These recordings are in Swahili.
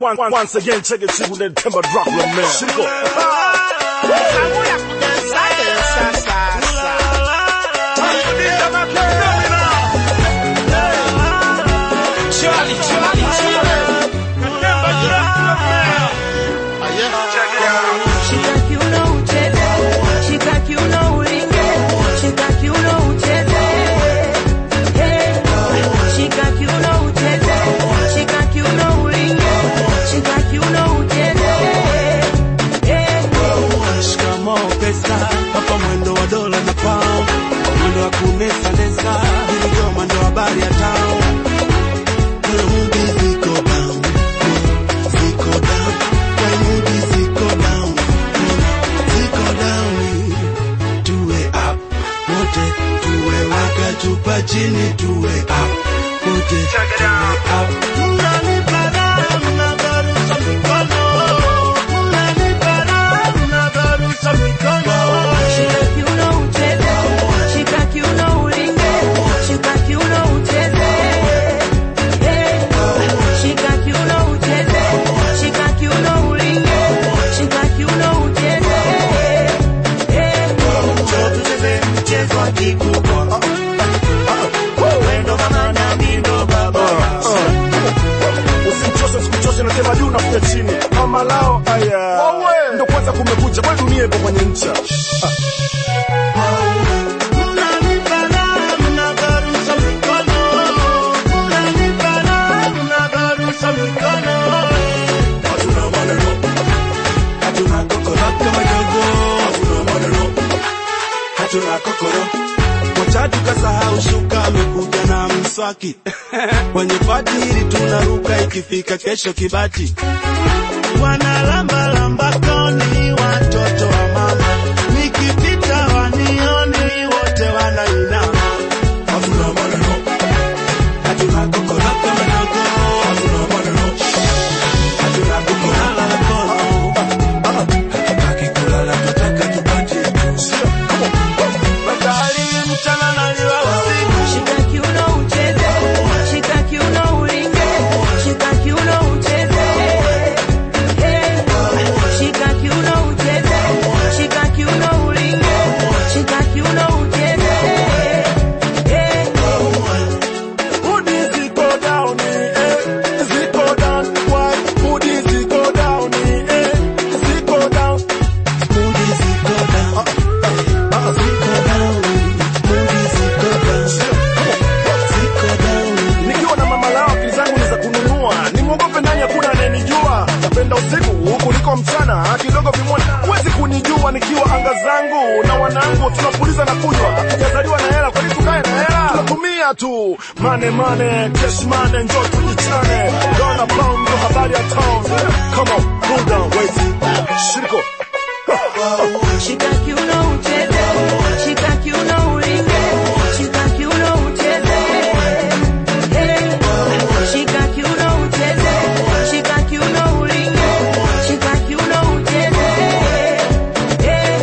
Once, once again, check it, Chibu Ned Timber Dracula, man. Shiko. Shika kiuno ucheze, shika kiuno ulinge, shika kiuno ucheze. Hey, shika kiuno ucheze, shika kiuno ulinge, shika kiuno ucheze. Hey, Shikamoo pesa, hapa mwendo wa dola na pound, mwendo wa kunesa nesa, niligoma ndo habari ya town. Kuna mudi ziko down, ziko down, kwa mudi ziko down, ziko down. Tuwe up, wote tuwe waka chupa chini, tuwe up, wote tuwe up. Mnanipa raha, mnabarusha mikono, mnanipa raha, mnabarusha mikono. shika kiuno ucheze, shika kiuno ulinge, shika kiuno ucheze. Hey, shika kiuno ucheze, shika kiuno ulinge, shika kiuno ucheze. Hey, Njoo tucheze mchezo wa kikubwa. Wendo mama na mimi ndo baba. Usimchoshe, sikuchoshe, nasema juu nakuja chini. Mama lao, aya. Ndo kwanza kumekucha, kwani dunia ipo kwenye ncha. Mnanipa raha, mnabarusha mikono. Mnanipa raha, mnabarusha mikono. Hatuna maneno. Hatuna kokoro kama dogo. Hatuna maneno. Hatuna kokoro. Kocha tukasahau shuka amekuja na mswaki kwenye pati hili tunaruka ikifika kesho kibati wanalamba lamba koni watoto wa mama nikipita wanioni wote wanainama hatuna maneno hatuna kokoro kama dogo hatuna maneno hatuna kukulala kono hatutaki kulala tutaka tupate tu Badali mchana naliwa usiku shika kiuno ucheze, shika kiuno ulinge, shika kiuno ucheze. Hey, shika kiuno ucheze, shika kiuno ulinge, shika kiuno ucheze. Hey, Hoodie ziko down, eh, ziko down. Why? Hoodie ziko down, eh, ziko down. Moody ziko down ziko down Moody ziko down ziko down Nikiwa na mama lao akili zangu ni za kununua, nimwogope nani? Hakuna anayenijua. Napenda usiku kuliko mchana, kidogo vimwona. Huwezi kunijua nikiwa anga zangu na wanangu, tunapuliza na kunywa. Hatujazaliwa na hela, kwani tukae na hela? Tunatumia tu mane mane, cash mane, njoo tujichane. Dona pound ndo habari ya town. Come on, cool down, wait. Shiriko. shika kiuno ucheze, shika kiuno ulinge, shika kiuno ucheze. Hey, shika kiuno ucheze, shika kiuno ulinge, shika kiuno ucheze. Hey,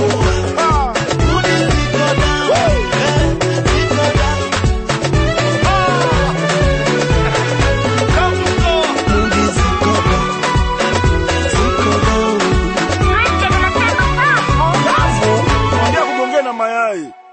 Moody ziko down ziko down Moody ziko down ziko down Ongea kugongea na mayai.